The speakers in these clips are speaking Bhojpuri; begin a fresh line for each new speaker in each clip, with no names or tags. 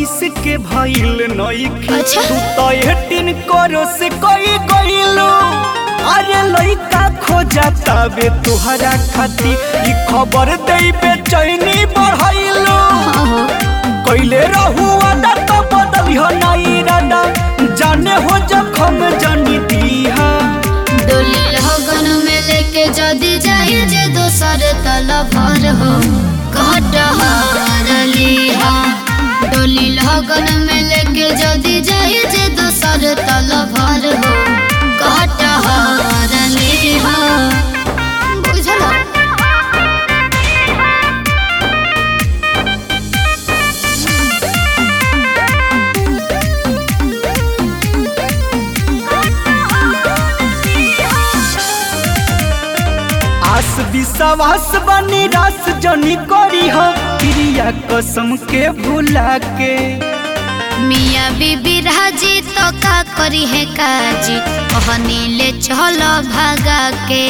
इक्कीस के भइल नइखे
अच्छा।
तू तो एटीन करो से कोई गइलो अरे लइका खोजा तबे तुहरा खाती ई खबर देई बेचैनी बढ़ाइलो
हाँ हो
कैले रहू आदा तो बदलिह नाई रादा जाने हो जखम जानी दीहा
डोली लगन में लेके जदी जाए जे दोसर तल भर हो कटहर लिहा डोली लगन में लेके जदी जाए जे दोसर तल भर हो कटहर लिहा बुझला
आस विश्वास बनी रास जनी करी हो क्रिया कसम के भुला के
मिया बीबी राजी तो का करी है काजी कहनी ले चलो भागा के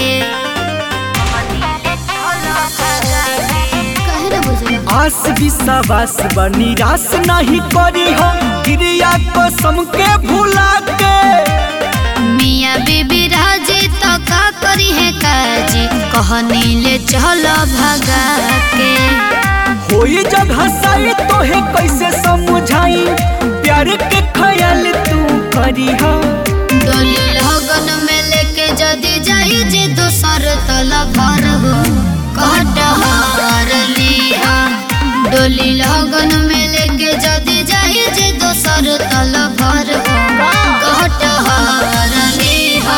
कहे ना बुझला
आस विश्वास बनी रास नहीं करी हो क्रिया कसम के भुला के
मिया बीबी राजी तो का करी है काजी कहनी ले चलो भगा के
होई जब हंसाई तो है कैसे समझाई प्यार के ख्याल तू करी हो
डोली लगन में लेके जदी जाई जे दोसर तल भर हो कटहर लिहा डोली लगन में लेके जदी जाई जे दोसर तल भर हो कटहर लिहा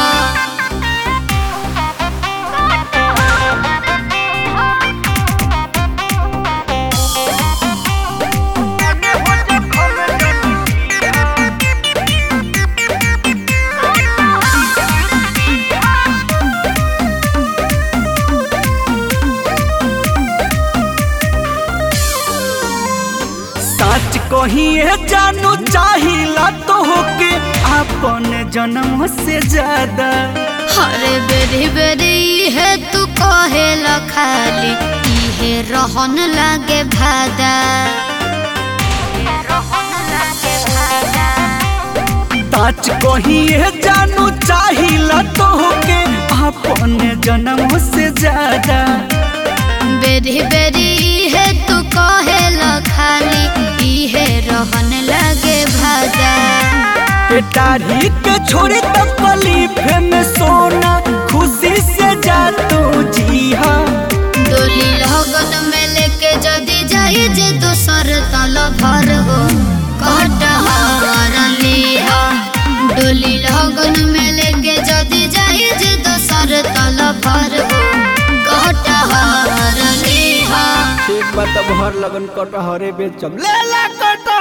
सच कहिए जानू चाहिला तो होके अपन जन्म से ज्यादा
हरे बेरी बेरी है तू कहे ल खाली इहे रहन लागे भादा
सच कहिए जानू चाहिला तो होके अपन जन्म से ज्यादा
बेरी बेरी है तू कहे ल खाली इहे रहन लागे भादा
पेटारी के छोड़ी तकलीफ में सोना खुशी से जा तू जी हाँ
डोली लगन में लेके जदी जाई जे दोसर तल भर हो कटहर लिहा डोली लगन में लेके जदी जाई जे दोसर तल भर हो कटहर लिहा
ठीक बात भर लगन कटहरे बेचम ले ला कटहर